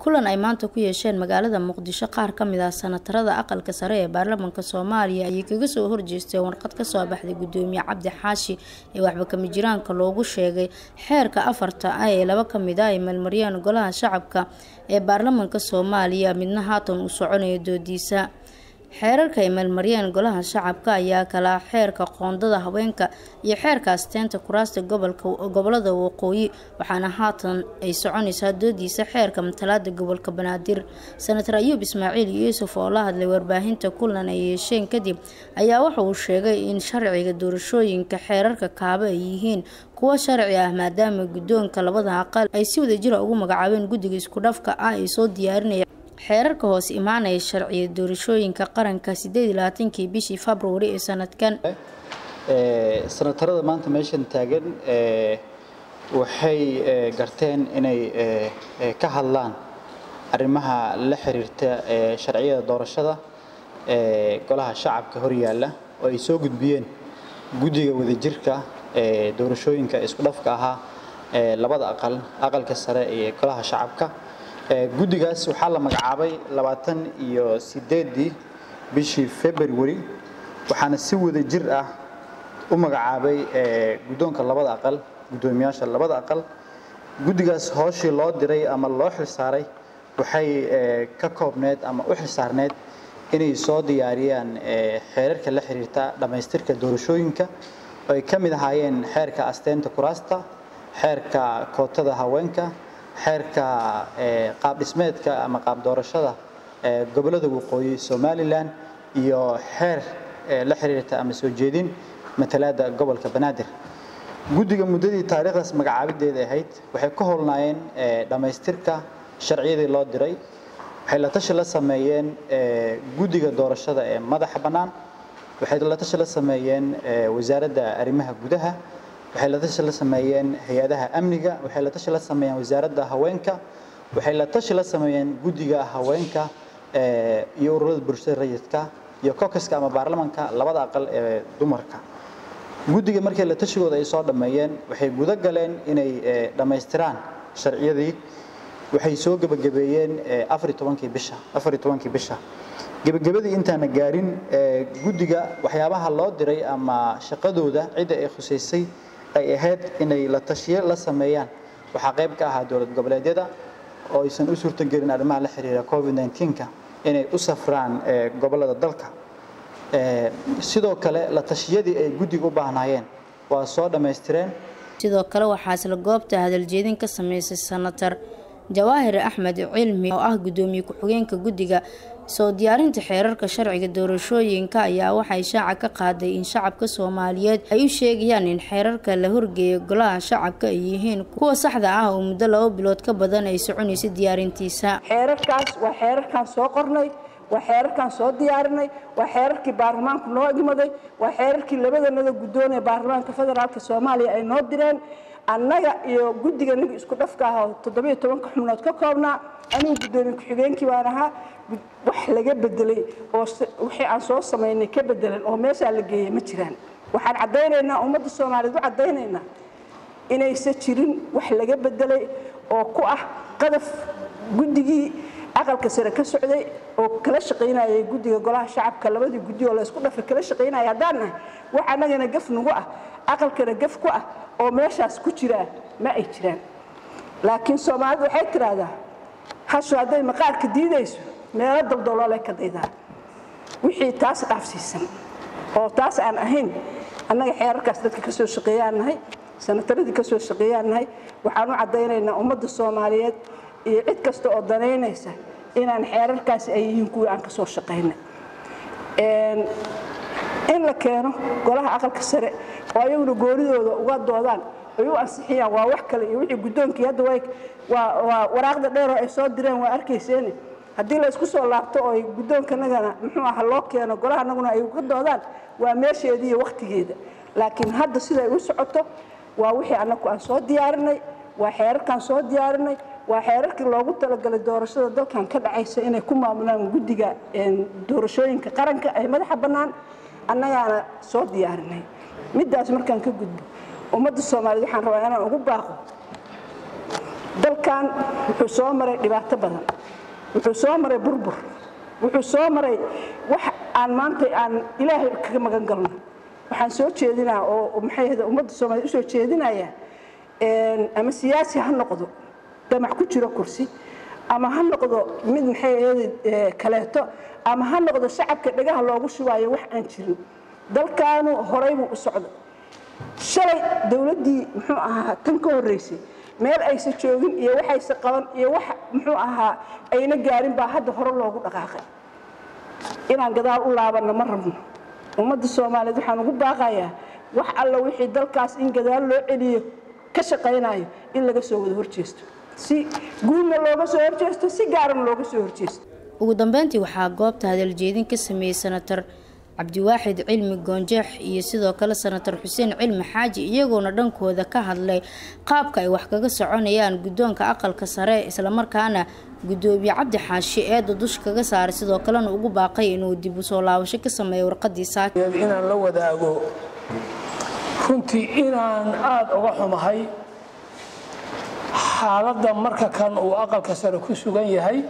kulan ay maanta ku yeesheen magaalada muqdisho qaar ka mid ah sanatarada aqalka sare ee baarlamaanka soomaaliya ayay kaga soo horjeesteen warqad kasoo baxday gudoomiye cabdi xaashi ee waxba kama jiraanka loogu sheegay xeerka afarta ah ee laba kamid ah ay meelmariyeen golaha shacabka ee baarlamaanka soomaaliya midna haatan uu soconaya doodiisa xeerarka ay meelmariyeen golaha shacabka ayaa kala xeerka qoondada haweenka iyo xeerka asteenta kuraasta gobolada waqooyi waxaana haatan ay soconaysaa doodiisa xeerka matalaada gobolka banaadir senator ayuub ismaaciil yuusuf oo la hadlay warbaahinta kulan ay yeesheen kadib ayaa waxa uu sheegay in sharciga doorashooyinka xeerarka kaaba ay yihiin kuwo sharci ah maadaama guddoonka labada aqal ay si wadajira ugu magacaabeen guddiga isku dhafka ah ay soo diyaarinaya xeerarka hoos imaanaya sharciya doorashooyinka qaranka sideed iyo labaatankii bishii februari ee sanadkan sanatarada maanta meeshan taagan waxay garteen inay ka hadlaan arrimaha la xiriirta sharciyada doorashada ee golaha shacabka horyaalla oo ay soo gudbiyeen guddiga wadajirka ee doorashooyinka isku dhafka ahaa ee labada aqal aqalka sare iyo golaha shacabka guddigaas waxaa la magacaabay labaatan iyo sideedii bishii february waxaana si wada jir ah u magacaabay guddoonka labada aqal guddoomiyaasha labada aqal guddigaas hooshii loo diray ama loo xilsaaray waxay ka koobneed ama u xilsaarneed inay soo diyaariyaan xeerarka la xiriirta dhammaystirka doorashooyinka oo ay ka mid ahaayeen xeerka asteenta kuraasta xeerka kootada haweenka xeerka qaab dhismeedka ama qaab doorashada gobolada waqooyi somalilan iyo xeer la xiriirta ama soo jeedin matalaada gobolka banaadir guddiga muddadii taariikhdaas magacaabideeda ahayd waxay ka howlnaayeen dhammaystirka sharciyadii loo diray waxay la tashi la sameeyeen guddiga doorashada ee madaxa bannaan waxay la tashi la sameeyeen wasaaradda arrimaha gudaha waxay la tashi la sameeyeen hay-adaha amniga waxay la tashi la sameeyeen wasaaradda haweenka waxay la tashi la sameeyeen guddiga haweenka iyo ururada bulshada rayidka iyo kokaska ama baarlamanka labada aqal ee dumarka guddiga markii la tashigooda ay soo dhammeeyeen waxay guda galeen inay dhammaystiraan sharciyadii waxay soo gebagabeeyeen afar iyo tobankii bisha afar iyo tobankii bisha gebagabadii intaana gaarin guddiga waxyaabaha loo diray ama shaqadooda cidda ay khusaysay ay ahayd inay la tashiyo la sameeyaan waxaa qayb ka ahaa dowlad goboleedyada oo aysan u suurtagelin arrimaha la xiriira covid 19ka inay u safraan gobolada dalka sidoo kale la tashiyadii ay guddiga u baahnaayeen waa soo dhammaystireen sidoo kale waxaa isla goobta hadaljeedin ka sameysay sanatar jawaahir axmed cilmi oo ah guddoomiye ku-xigeenka guddiga soo diyaarinta xeerarka sharciga doorashooyinka ayaa waxay shaaca ka qaaday in shacabka soomaaliyeed ay u sheegayaan in xeerarka la horgeeya golaha shacabka ay yihiin kuwa saxda ah oo muddo laba bilood ka badan ay soconaysa diyaarintiisa xeerarkaas waa xeerarkaan soo qornay waa xeerarkaan soo diyaarinay waa xeerarkii baarlamaanku noo igmaday waa xeerarkii labadanada guddoon ee baarlamaanka federaalka soomaaliya ay noo direen annaga iyo guddiga niga isku dhafka ah oo toddobiyo tobanka xubnood ka koobnaa anigu guddoomiye ku-xigeenkii baan ahaa wax laga bedelay oo wixii aan soo samaynay ka bedelan oo meeshaa la geeyay ma jiraan waxaan caddaynaynaa ummadda soomaaliyeed u caddaynaynaa inaysan jirin wax laga bedelay oo ku ah qadaf guddigii aqalka sare ka socday oo kala shaqaynayay guddiga golaha shacabka labadii guddi oo la isku dhafay kala shaqaynaya haddaan nahay wax annagana gaf nagu ah aqalkana gaf ku ah oo meeshaas ku jiraa ma ay jiraan laakiin soomaalidu waxay tidhaahdaa hashu hadday maqaarka diidayso meelo daldaloolay ka daydaa wixii taas dhaafsiisan oo taas aan ahayn annaga xeerarkaas dadka ka soo shaqeeyaan nahay sanataradii ka soo shaqeeyaan nahay waxaan u caddaynaynaa ummadda soomaaliyeed iyo cid kasta oo danaynaysa inaan xeerarkaasi ay yihiin kuwii aan ka soo shaqaynay in la keeno golaha aqalka sare oo ayaguna goonidooda uga doodaan ay u ansixiyaan waa wax kale iyo wixii guddoonkii hadda waa waraaqda dheeroo ay soo direen waa arkayseeni haddii la isku soo laabto oo guddoonkanagana muxuu aha loo keeno golaha anaguna ay uga doodaan waa meesheedii iyo wakhtigeeda laakiin hadda siday u socoto waa wixii annagu aan soo diyaarinay waa xeerarkaan soo diyaarinay waa xeerarkii loogu talagalay doorashada dalkan ka dhacaysa inay ku maamulaan guddiga doorashooyinka qaranka ay madaxa bannaan annagaana soo diyaarinay middaas markaan ka gudbo ummadda soomaaliyeed waxaan rabaa inaan ugu baaqo dalkan wuxuu soo maray dhibaato badan wuxuu soo maray burbur wuxuu soo maray wax aan maanta aan ilaahay kaga magan galno waxaan soo jeedinaa oo maxay ahda ummadda soomaaliyed usoo jeedinaya ama siyaasi ha noqdo damac ku jiro kursi ama ha noqdo mid maxay ahda kaleeto ama ha noqdo shacabka dhagaha loogu shubaayo wax aan jirin dalkaanu horay buu u socday shalay dowladdii muxuu ahaa tan ka horreysay meel aysa joogin iyo waxaysa qaban iyo wax muxuu ahaa ayna gaarin baa hadda hore loogu dhaqaaqay inaan gadaal u laabanno ma rabno ummadda soomaaliyeed waxaan ugu baaqayaa wax alla wixii dalkaas in gadaal loo celiyo ka shaqaynayo in laga soo wada horjeesto si guulna looga soo horjeesto si gaarana looga soo horjeesto ugu dambeyntii waxaa goobta hadaljeedin ka sameeyey senator cabdiwaaxid cilmi goonjeex iyo sidoo kale senator xuseen cilmi xaaji iyagoona dhankooda ka hadlay qaabka ay wax kaga soconayaan guddoonka aqalka sare islamarkaana guddoomiye cabdi xaashi eeda dusha kaga saaray sidoo kalena ugu baaqay inuu dib u soo laabasho ka sameeyo warqadii saaki inaan la wadaago runtii inaan aada uga xumahay xaaladda marka kan uu aqalka sare ku sugan yahay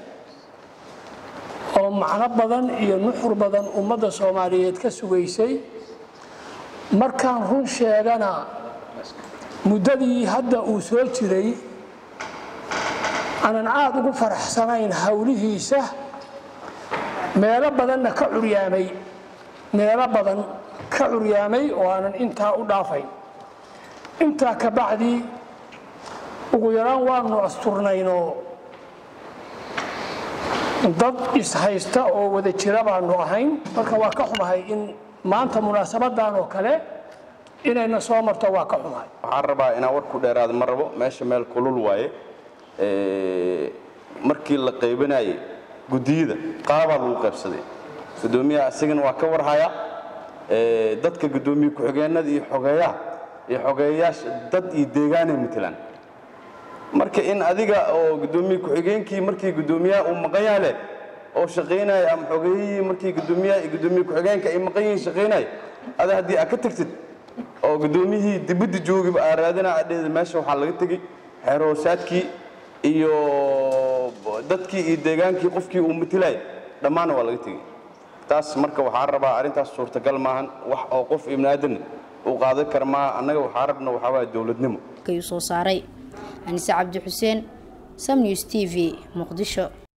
oo macno badan iyo nuxur badan ummadda soomaaliyeed ka sugaysay markaan run sheegana muddadii hadda uu soo jiray aanan aada ugu faraxsanayn howlihiisa meelo badanna ka curyaamay meelo badan ka curyaamay oo aanan intaa u dhaafayn intaa ka bacdi ugu yaraan waanu asturnaynoo dad ishaysta oo wada jira baanu ahayn marka waa ka xumahay in maanta munaasabadan oo kale inayna soo marto waa ka xumahay waxaan rabaa inaan war ku dheeraada ma rabo meesha meel kulul waaye markii la qaybinayay guddiyada qaabaa lagu qaybsaday guddoomiyaha isagana waa ka warhaya dadka guddoomiye ku-xigeenada iyo xogeeyaha iyo xogeeyayaasha dad iyo deegaanay matelaan marka in adiga oo guddoomiye ku-xigeenkii markii guddoomiyaha uu maqan yahay leh oo shaqaynaya ama xogeeyihii markii guddoomiyaha iyo guddoomiye ku-xigeenka ay maqan yihiin shaqaynaya ada haddii aad ka tagtid oo guddoomiyihii dibadda joogiba aa raadina adheeda meesha waxaa laga tegey xeer hoosaadkii iyo dadkii iyo deegaankii qofkii uu matilay dhammaanna waa laga tegey taas marka waxaa rabaa arrintaas suurtagal maahan wax oo qof ibni aadan uu qaadan kara maaha annaga waxaa rabna waxaa waaya dowladnimo ayuu soo saaray anise cabdi xuseen sam news t v muqdisho